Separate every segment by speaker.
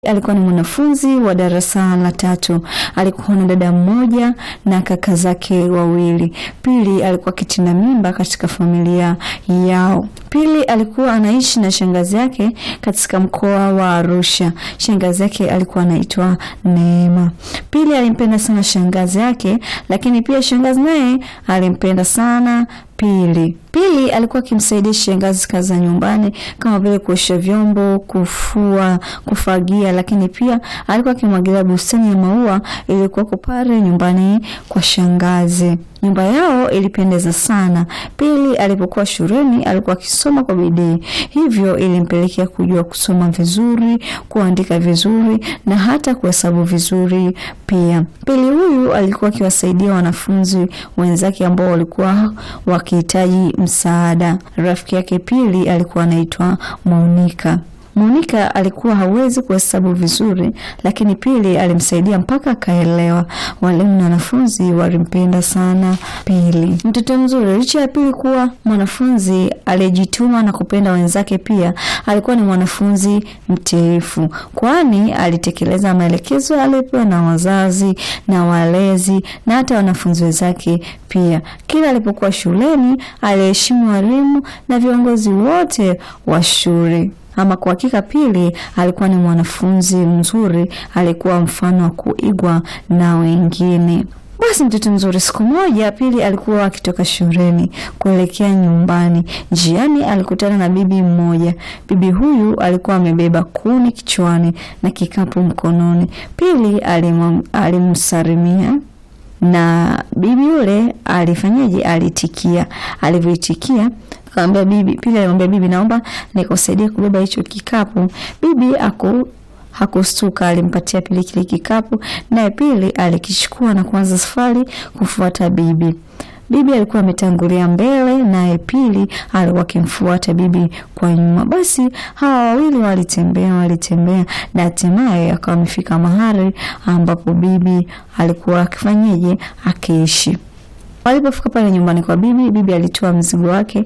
Speaker 1: Alikuwa ni mwanafunzi wa darasa la tatu. Alikuwa na dada mmoja na kaka zake wawili. Pili alikuwa kitinda mimba katika familia yao. Pili alikuwa anaishi na shangazi yake katika mkoa wa Arusha. Shangazi yake alikuwa anaitwa Neema. Pili alimpenda sana shangazi yake, lakini pia shangazi naye alimpenda sana Pili. Pili alikuwa akimsaidia shangazi kazi za nyumbani kama vile kuosha vyombo, kufua, kufagia, lakini pia alikuwa akimwagilia bustani ya maua iliyokuwa pale nyumbani kwa shangazi. Nyumba yao ilipendeza sana. Pili alipokuwa shuleni alikuwa akisoma kwa bidii, hivyo ilimpelekea kujua kusoma vizuri, kuandika vizuri na hata kuhesabu vizuri pia. Pili huyu alikuwa akiwasaidia wanafunzi wenzake ambao walikuwa wakihitaji msaada. Rafiki yake Pili alikuwa anaitwa Monika. Monika alikuwa hawezi kuhesabu vizuri, lakini Pili alimsaidia mpaka akaelewa. Walimu na wanafunzi walimpenda sana Pili. Mtoto mzuri. Licha ya Pili kuwa mwanafunzi aliyejituma na kupenda wenzake, pia alikuwa ni mwanafunzi mtiifu, kwani alitekeleza maelekezo aliyopewa na wazazi na walezi na hata wanafunzi wenzake pia. Kila alipokuwa shuleni aliheshimu walimu na viongozi wote wa shule. Ama kwa hakika Pili alikuwa ni mwanafunzi mzuri, alikuwa mfano wa kuigwa na wengine. Basi mtoto mzuri. Siku moja Pili alikuwa akitoka shuleni kuelekea nyumbani. Njiani alikutana na bibi mmoja. Bibi huyu alikuwa amebeba kuni kichwani na kikapu mkononi. Pili alimsalimia na bibi yule alifanyaje? Alitikia. Alivyoitikia akamwambia bibi, Pili alimwambia bibi, naomba nikusaidie kubeba hicho kikapu. Bibi aku hakustuka, alimpatia Pili kile kikapu, naye Pili alikichukua na kuanza safari kufuata bibi. Bibi alikuwa ametangulia mbele, naye Pili alikuwa akimfuata bibi kwa nyuma. Basi hawa wawili walitembea walitembea, na hatimaye akawa amefika mahali ambapo bibi alikuwa akifanyeje, akiishi. Walipofika pale nyumbani kwa bibi, bibi alitoa mzigo wake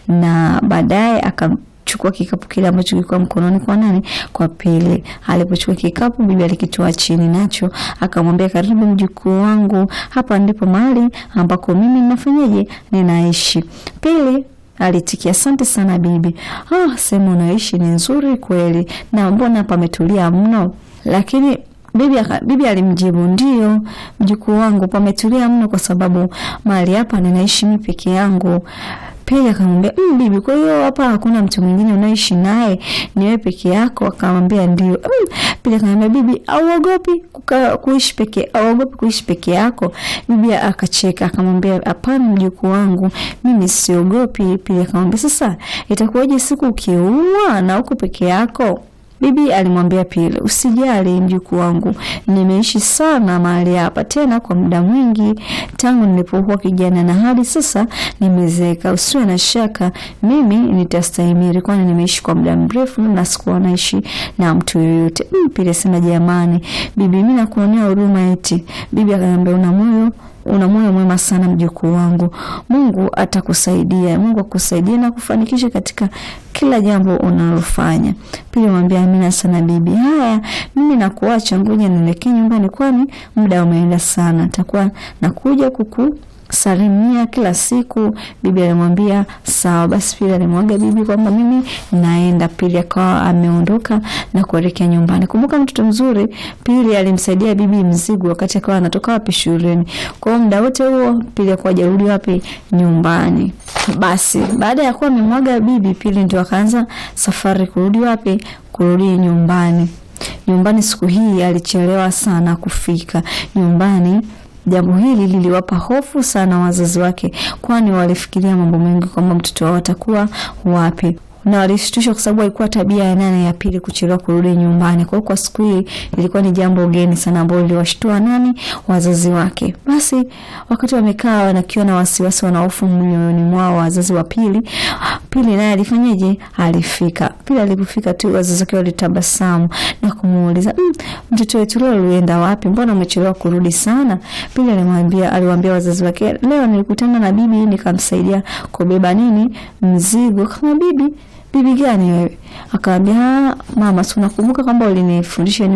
Speaker 1: na baadaye akachukua kikapu kile ambacho kilikuwa mkononi kwa nani? Kwa Pili. Alipochukua kikapu, bibi alikitoa chini, nacho akamwambia, karibu mjukuu wangu, hapa ndipo mahali ambako mimi ninafanyaje, ninaishi. Pili alitikia asante sana bibi. Ah, sehemu unaishi ni nzuri kweli, na mbona pametulia mno? Lakini Bibi, bibi alimjibu ndio, mjukuu wangu, pametulia mno kwa sababu mahali hapa ninaishi mimi peke yangu. Pili akamwambia mm, bibi, kwa hiyo hapa hakuna mtu mwingine unaishi naye, ni wewe peke yako? Akamwambia ndio. Mm, Pili akamwambia bibi, auogopi kuishi peke auogopi kuishi peke yako? Bibi akacheka akamwambia hapana, mjukuu wangu, mimi siogopi. Pili akamwambia sasa itakuwaje siku ukiumwa na uko peke yako? Bibi alimwambia Pili, usijali mjukuu wangu, nimeishi sana mahali hapa tena kwa muda mwingi tangu nilipokuwa kijana na hadi sasa nimezeeka. Usiwe na shaka, mimi nitastahimili, kwani nimeishi kwa muda mrefu na sikuwa naishi na mtu yoyote. Mm, Pili asema jamani, bibi, mimi nakuonea huruma eti. Bibi akaniambia una moyo una moyo mwema sana mjukuu wangu, Mungu atakusaidia. Mungu akusaidie na kufanikisha katika kila jambo unalofanya. Pili mwambia amina sana bibi. Haya, mimi nakuacha, ngoja nielekee nyumbani, kwani muda umeenda sana. Nitakuwa nakuja kuku salimia kila siku. Bibi alimwambia sawa. Basi Pili alimwaga bibi kwamba mimi naenda. Pili akawa ameondoka na kuelekea nyumbani. Kumbuka mtoto mzuri, Pili alimsaidia bibi mzigo wakati akawa anatoka wapi shuleni. Kwa hiyo muda wote huo Pili akawa hajarudi wapi nyumbani. Basi baada ya kuwa amemwaga bibi, Pili ndio akaanza safari kurudi wapi, kurudi nyumbani. Nyumbani siku hii alichelewa sana kufika nyumbani. Jambo hili liliwapa hofu sana wazazi wake, kwani walifikiria mambo mengi kwamba mtoto wao atakuwa wapi na walishtushwa kwa sababu alikuwa tabia ya nane ya Pili kuchelewa kurudi nyumbani. Kwa hiyo kwa siku hii ilikuwa ni jambo geni sana ambalo liliwashtua nani? Wazazi wake. Basi wakati wamekaa wanakiwa na wasiwasi, wana hofu mioyoni mwao, wazazi wa Pili. Pili naye alifanyaje? Alifika. Pili alipofika tu wazazi wake walitabasamu na kumuuliza mmm, mtoto wetu leo ulienda wapi? Mbona umechelewa kurudi sana? Pili alimwambia, aliwaambia wazazi wake, leo nilikutana na bibi nikamsaidia kubeba nini mzigo. Kama bibi bibi gani wewe? Akamwambia, mama, si unakumbuka kwamba ulinifundisha